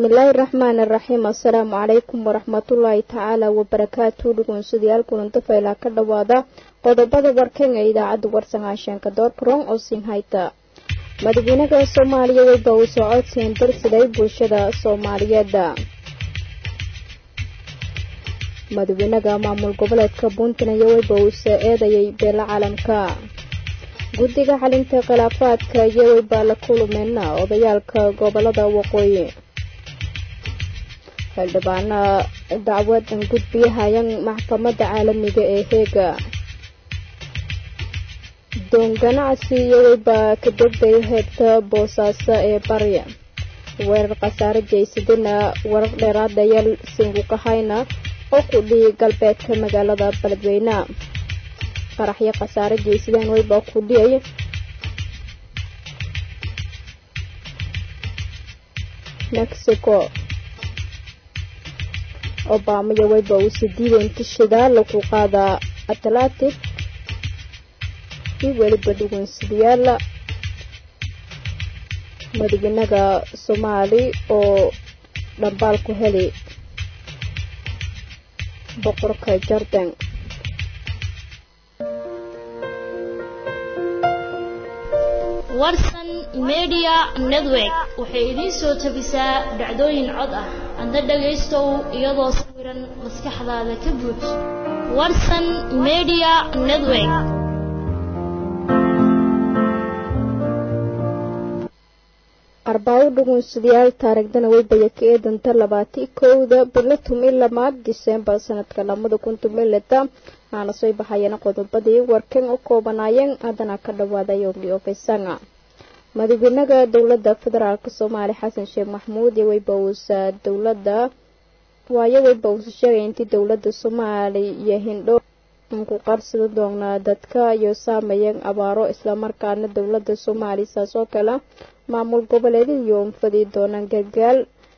bismillaahi raxmaan iraxiim assalaamu calaykum waraxmatullaahi tacaala wabarakaatu dhugunsidayaal kulanta faylaa ka dhowaada qodobada warkan ee idaacadda warsangaasheenka doorkaroon oo sinhayta madaxweynaha soomaaliya weyba uu socodsiin darsiday bulshada soomaaliyeed madaxweynaha maamul goboleedka puntland weyba uu soo eedayay beela caalamka guddiga xalinta khilaafaadka iyo weyba la kulumeen odayaalka gobolada waqooyi xildhibaana dacwadan gudbiyahayan maxkamadda caalamiga ee heega doon ganacsi iyo weyba ka degday heebta boosaaso ee barya weerar khasaare jaysadina warar dheeraadayaal singukahayna oo ku dhihi galbeedka magaalada beledweyne qaraxyo khasaare jaysadeen weyba ku dhiyay mexico obama iyo weyba uu sidiidan tishada lagu qaadaa atlantic iyo weliba dhugunsidayaal madaxweynaha soomaali oo dhambaal ku heli boqorka jordan warsan media network waxay idiin soo tabisaa dhacdooyin cod ah adna dhagaystow iyadoo sawiran maskaxdaada ka buuj warsan media network arbaawo dhugunsidayaal taarigdana weybaya ka eedanta labaati kowda bilo tumi lamaad disembar sanadka lamada kun tumileta aana soo baxayana qodobadii warkan u koobanaayeen haddana ka dhawaada yowli ofisanga madaxweynaha dowladda federaalk soomaaliya xasan sheekh maxmuud iyo weyba uusa dowladda waayo weyba uusa sheegay intii dowladda soomaaliya iyo hindho ku qarsada doonaa dadka iyo saameeyeen abaaro islamarkaana dowladda soomaaliya saas oo kale maamul goboleediyo unfadi doonaan gargaar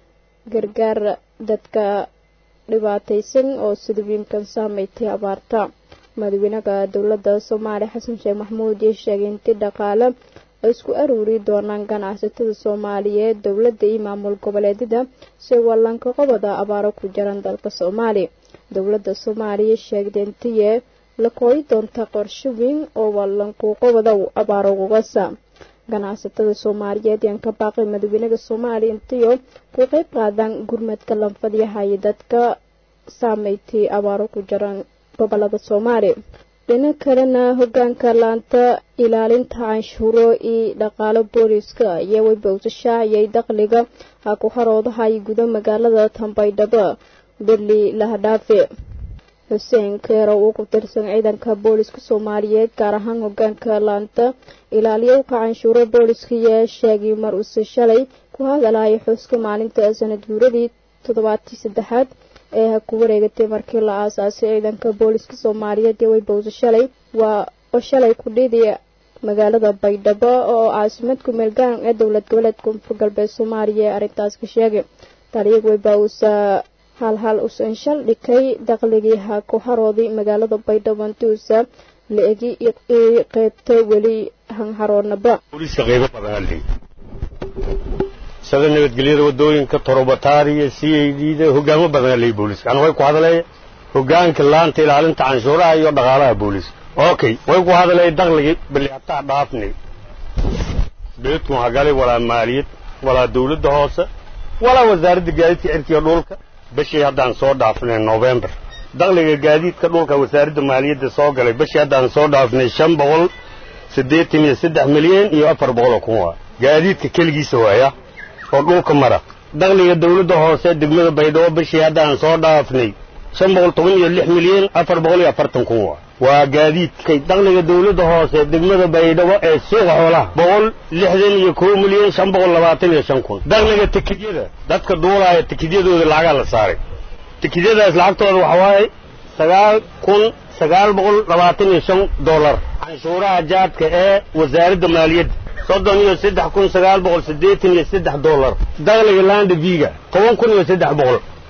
gargaar dadka dhibaataysan oo sida wiimkan saameystay abaarta madaxweynaha dowladda soomaaliya xasan sheekh maxmuud iyo sheegay intii dhaqaale ay isku aruuri doonaan ganacsatada soomaaliyeed dowladda iyo maamul goboleedyada si wallanka qobada abaaro ku jiran dalka soomaaliya dowladda soomaaliya sheegday intiye la kooyi doonta qorsho weyn oo wallanku qobada abaaro ugasa ganacsatada soomaaliyeed yaan ka baaqay madaxweynaha soomaaliya intiyo ku qeyb qaadaan gurmadka lanfadyahayo dadka saameystay abaaro ku jiran gobolada soomaaliya dhinac kalena hogaanka laanta ilaalinta canshuuro iyo dhaqaalo booliiska iyo weybawsashaaciyay dakhliga ha ku haroodahay guda magaalada tambaydhabo berli lahadhaafe xuseen keerow uu ku tirsan ciidanka booliska soomaaliyeed gaar ahaan hogaanka laanta ilaaliyowka canshuuro booliska iyo sheegay mar uuse shalay ku hadalaya xuska maalinta sanad guuradii toddobaatii saddexaad ee ha ku wareegatay markii la aasaasay ciidanka booliska soomaaliyeed iyo weybawse shalay waa oo shalay ku dhiiday magaalada baydhabo oo caasimad ku-meel garan ee dowlad goboleed koonfur galbeed soomaaliya ee arrintaas ka sheegay taliya weybawsa halhal usan shal dhikay dakhligii ha ku harooday magaalada baydhabo intuusa la egi qeybta weli hanharoonaba sida nabadgelyada wadooyinka torobataariya c a d da hogaamo badan ley booliska ana way ku hadalaya hogaanka laanta ilaalinta canshuuraha iyo dhaqaalaha booliska okay way ku hadalaya dakhligii bali hataa dhaafnay beledkun hagalay walaa maaliyad walaa dawladda hoose walaa wasaaradda gaadiidka cirkiga dhulka bishii haddaan soo dhaafnay novembar dakhliga gaadiidka dhulka wasaaradda maaliyadda soo galay bishii haddaan soo dhaafnay shan boqol siddeetan iyo saddex milyan iyo afar boqoloo kun waa gaadiidka keligiisa waaya oo dhulka mara dakhliga dawladda hoose degmada baydhabo bishii haddaan soo dhaafnay shan boqol toban iyo lix milyan afar boqol iyo afartan kun waa waa gaadiidkay dakhliga dawladda hoose degmada baydhabo ee suuqa xoolaha boqol lixdan iyo kow milyan shan boqol labaatan iyo shan kun dakhliga tikidyada dadka duulaaya tikidyadooda lacagaa la saaray tikidyadaas lacagtooda waxa waaye sagaal kun sagaal boqol labaatan iyo shan dollar canshuuraha jaadka ee wasaaradda maaliyadda soddon iyo saddex kun sagaal boqol siddeetan iyo saddex dollar dakhliga landa viga toban kun iyo saddex boqol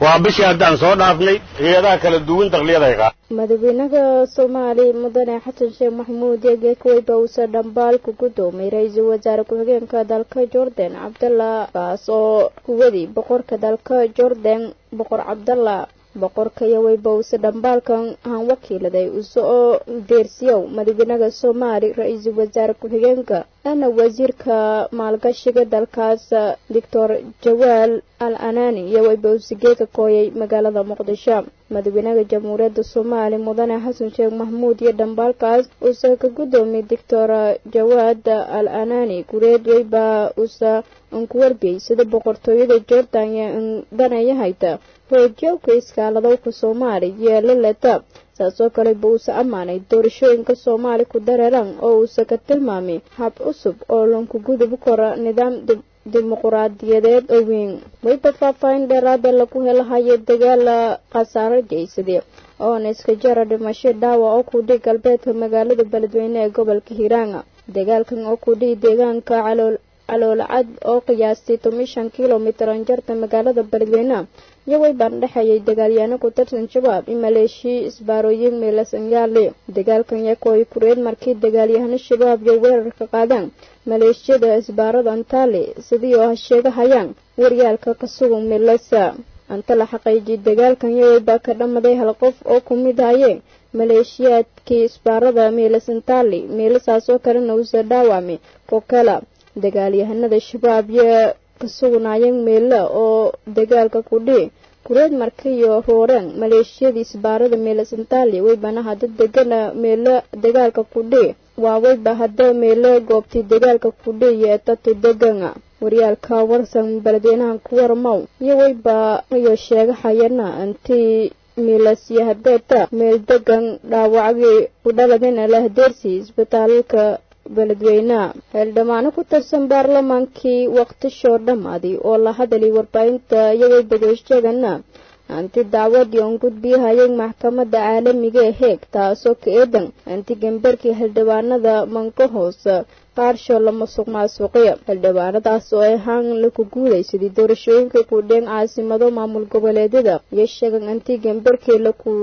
waa bishii haddaan soo dhaafnay hay-adaha kala duwan dakliyada ay qaad madaxweynaha soomaaliya mudane xasan sheekh maxamuud yegeekaweyba uusa dhambaal ku gudoomay ra-iisul wasaare ku-xigeenka dalka jordan cabdalla kaas oo kuwadii boqorka dalka jordan boqor cabdalla boqorka iyo weyba uuse dhambaalkan aan wakiiladay use oo deersiyow madaxweynaha soomaali ra-iisul wasaare ku-xigeenka ana wasiirka maalgashiga dalkaas doctor jawaal al anani iyo weyba usigeeka kooyay magaalada muqdisho madaxweynaha jamhuuriyadda soomaaliya mudane xasan sheekh maxamuud iyo dhambaalkaas uuse ka gudoomiyay doctor jawaad al anani gureed weyba uuse anku warbiyey sida boqortooyada jordan iyo danayahayta hoojiyowka iskaaladowka soomaaliya yeelaleta saasoo kale ba uuse ammaanay doorashooyinka soomaali ku dareeran oo uuse ka tilmaamay hab cusub oo lanku gudub kora nidaam dimuquraadiyadeed oo weyn weyba faahfaahin dheeraada lagu helahayo dagaala khasaaro jeysade oona iska jara dhimasho dhaawac oo kudhii galbeedka magaalada beledweyne ee gobolka hiiraanga dagaalkan oo kudhii deegaanka calool caloolcad oo qiyaastay toban shan kilomitir anjarta magaalada beledweyne iyo weybaan dhexeeyay dagaalyaano ku tirsan shabaab in maleeshiya isbaarooyin meelasangaale dagaalkan yakooy kureed markii dagaalyahano shabaab iyo weerarka qaadaan maleeshiyada isbaarada antaale sidii oo sheegahayaan waryaalka ka sugan milasa anta la xaqiijiyay dagaalkan iyo weybaa ka dhamaday hal qof oo ku mid hayeen maleeshiyaadkii isbaarada meelasantaale meelasaasoo kalena uuse dhaawacmay kokala dagaalyahanada shabaab iyo ka sugnaayeen meela oo dagaalka kudhii kureed markiyo rooreen maleeshiyadii isbaarada meela santaali weybana hadda degana meelo dagaalka kudhii waa weyba hadda meelo goobtii dagaalka kudhii iyo etatu degana waryaalka warsan beledweynahan ku warmow iyo weyba iyo sheegahayana intii miilasiyo hadeeta meel degan dhaawacgii ku dhaladina lahdeersi isbitaalka beledweyneha xildhibaano ku tirsan baarlamaankii waqtishoo dhammaaday oo la hadalay warbaahinta iyagoo bageeshadana anti dacwadii oon gudbiyahayay maxkamadda caalamiga ee heeg taasoo ka eedan anti gambarkii xildhibaanada mankahoos qaarsho la masuq maasuqiya xildhibaanadaas oo ahaan laku guulaysaday doorashooyinka kudheen caasimado maamul goboleedyada iyo sheegan anti gambarkii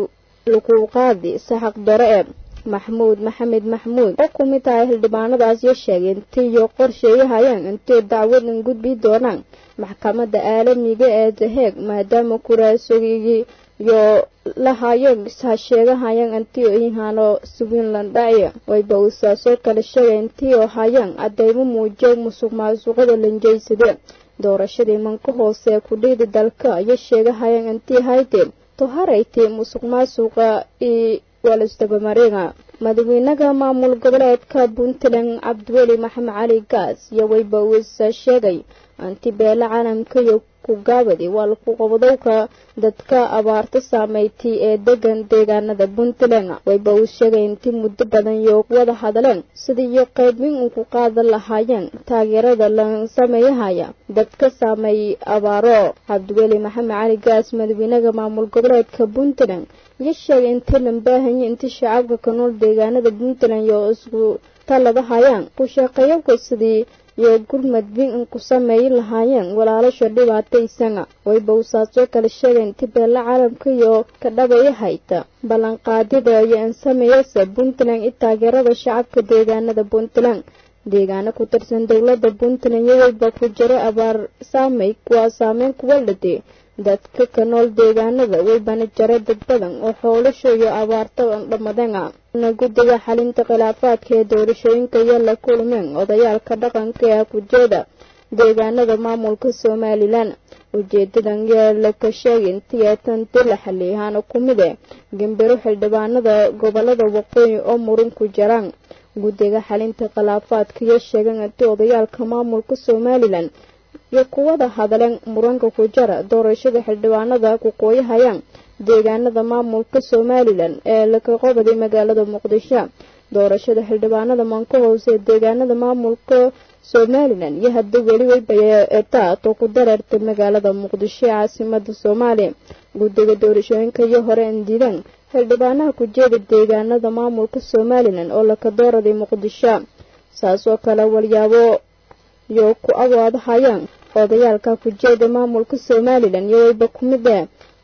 laku qaadi saxaq dore e maxmuud maxamed maxmuud oo ku mid tahay xildhibaanadaas iyo sheegay intiiyo qorsheeyahayaan intay dacwadan gudbi doonaan maxkamadda caalamiga ee daheeg maadaama kuraasogigii iyo lahaayeen ha sheegahayaan intii ihaano swinland dhacya wayba uusaasoo kale sheegay intii oo hayaan cadeymo muujiyo musuq maasuqada lanjeysade doorashadii manka hoose ee kudhiidi dalka iyo sheegahayaan intii haydeen toharaytay musuq maasuqa io walisdabamareega madaxweynaha maamul goboleedka puntland cabdiweli maxamed cali gaas iyo weyba uisa sheegay anti beela caalamka iyo kugaabadi waa laku qabadowka dadka abaarta saameeytay ee degan deegaanada puntland wayba uu sheegay intii muddo badan iyo wada hadleen sidiiyo qaybin uu ku qaadan lahaayeen taageerada la sameeyahaya dadka saameeyey abaaro cabdiweli maxamed cali gaas madaxweynaha maamul goboleedka puntland iyo sheegay intii lambaahanya intii shacabka ka nool deegaanada puntland iyo isku taladahayaan ku shaqeeyabka sidii iyo gurmadbin in ku sameeyi lahaayeen walaalasha dhibaataysana wayba uusaasoo kale sheegay intii beella caalamka iyo ka dhabaya hayta ballanqaadyada iyo in sameeyasa puntland i taageerada shacabka deegaanada puntland deegaano ku tirsan dowladda puntland iyo wayba ku jira abaar saamey waa saameyn kuwa dhade dadka ka nool deegaanada waybana jara dad badan oo xoolasho iyo abaarta dhammadana na guddiga xalinta khilaafaadka ee doorashooyinka iyo la kulmeen odayaalka dhaqanka ee kujeeda deegaanada maamulka somalilan ujeedadan yaa la ka sheegay intii eetanti la xaliyahaana ku mid e gambiro xildhibaanada gobolada waqooyi oo muran ku jiraan guddiga xalinta khilaafaadka iyo sheegan intii odayaalka maamulka somalilan iyo kuwada hadleen muranka ku jara doorashada xildhibaanada ku qooyahayaan deegaanada maamulka somalilan ee laka qobaday magaalada muqdisho doorashada xildhibaanada manka hoose ee deegaanada maamulka somalilan iyo hadda weli weybaetaatoo ku dareertay magaalada muqdisho ee caasimada soomaaliya guddiga doorashooyinka iyo hore indiidaan xildhibaanaha ku jeeda deegaanada maamulka somalilan oo laka dooraday muqdisho saasoo kale walyaabo iyo ku awaadahayaan odayaalka kujeeda maamulka somalilan iyo wayba ku mid ah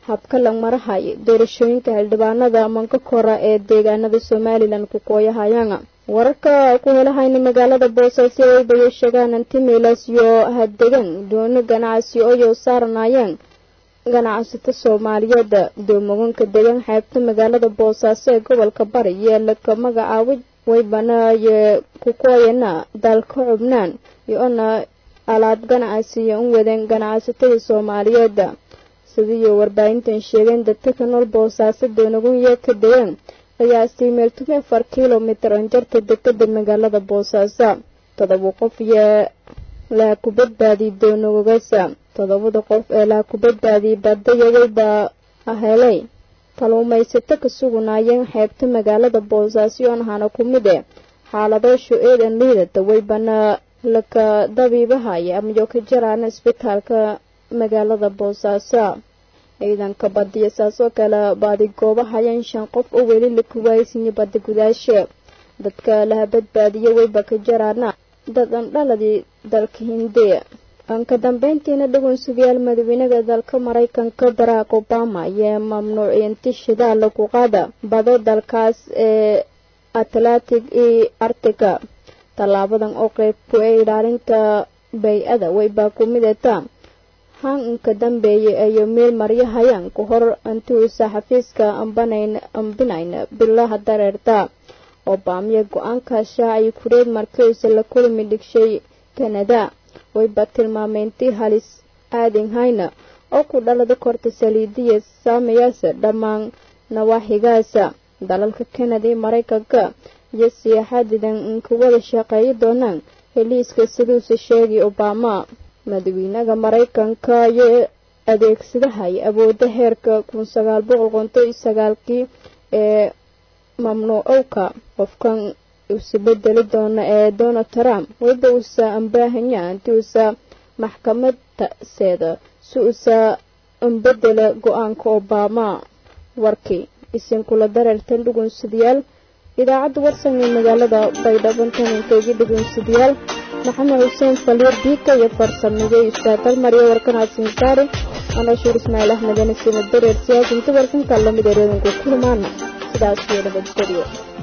habka langmarahay doorashooyinka xildhibaanada manka kora ee deegaanada somalilan ku kooyahayaan wararka ku helahayna magaalada boosaaso waybayo sheegaan antimilas iyo hadegan doono ganacsi oyo saaranayeen ganacsato soomaaliyeed doomoganka degan xeebta magaalada boosaaso ee gobolka bari yeelaka magacaawid waybanaye ku kooyana dalka cubnaan iyo-ona alaab ganacsiyo u wadeen ganacsatada soomaaliyeed sidiiyo warbaahintan sheegeen dadka ka nool boosaaso doonagunya ka degan qiyaastii meel tumi afar kilomitir anjarta degada magaalada boosaaso todoba qof iyo laha ku badbaadiy doonagogasa todobada qof ee laha ku badbaadiyay baadayawayba helay kaluumaysato ka suganaayeen xeebta magaalada boosaaso oon hana ku mid e xaaladooshu eedan liidata waybana laka dabiibahaya amayo ka jaraana isbitaalka magaalada boosaaso ciidanka badiya saasoo kale baadi goobahayeen shan qof oo weli la kuwaaysinya badi gudaashe dadka laha badbaadiya wayba ka jaraana dad an dhaladii dalka hindiya anka dambeyntiina dhagoonsugayaal madaxweynaha dalka maraykanka barack obama ayaa mamnuuciinti shidaala ku qaada bado dalkaas ee atlantic iyo artica tallaabadan oo qeyb ku ee ilaalinta bay-ada waybaa ku midata hanka dambeeya ayo meel maryahayaan ku hor antuusa xafiiska ambanayn ambinayn bilaha dareerta obamiya go-aanka shaaci kureed markiisa la kulmi dhigshay kanada wayba tilmaameyntii halis aadinhayna oo ku dhalada korta saliidiya saamayaasa dhammaan nawaaxigaasa dalalka kanada iyo maraykanka iyo siyaaxadidan inka wada shaqeeyi doonaan heliiska siduusa sheegay obama madaxweynaha maraykanka iyo adeegsadahay awoodda heerka kun sagaal boqol konton iyo sagaalkii ee mamnuucowka qofkan usa bedeli doona ee donald trump wayba usa ambaahanya inti usa maxkamada seeda si usa ambedela go-aanka obama warkii isinkula dareertan dhugunsadayaal idaacadda warsan ee magaalada baydhabo taninkeegi dhugunsadayaal maxamed xuseen faliir diika iyo farsamigay ustaadal mariya warkanaasin saari anashuur ismaaciil axmed anasina dareer siyaas inta warkanka lamid ereedanku kulmaana sidaas iyo nabadgelyo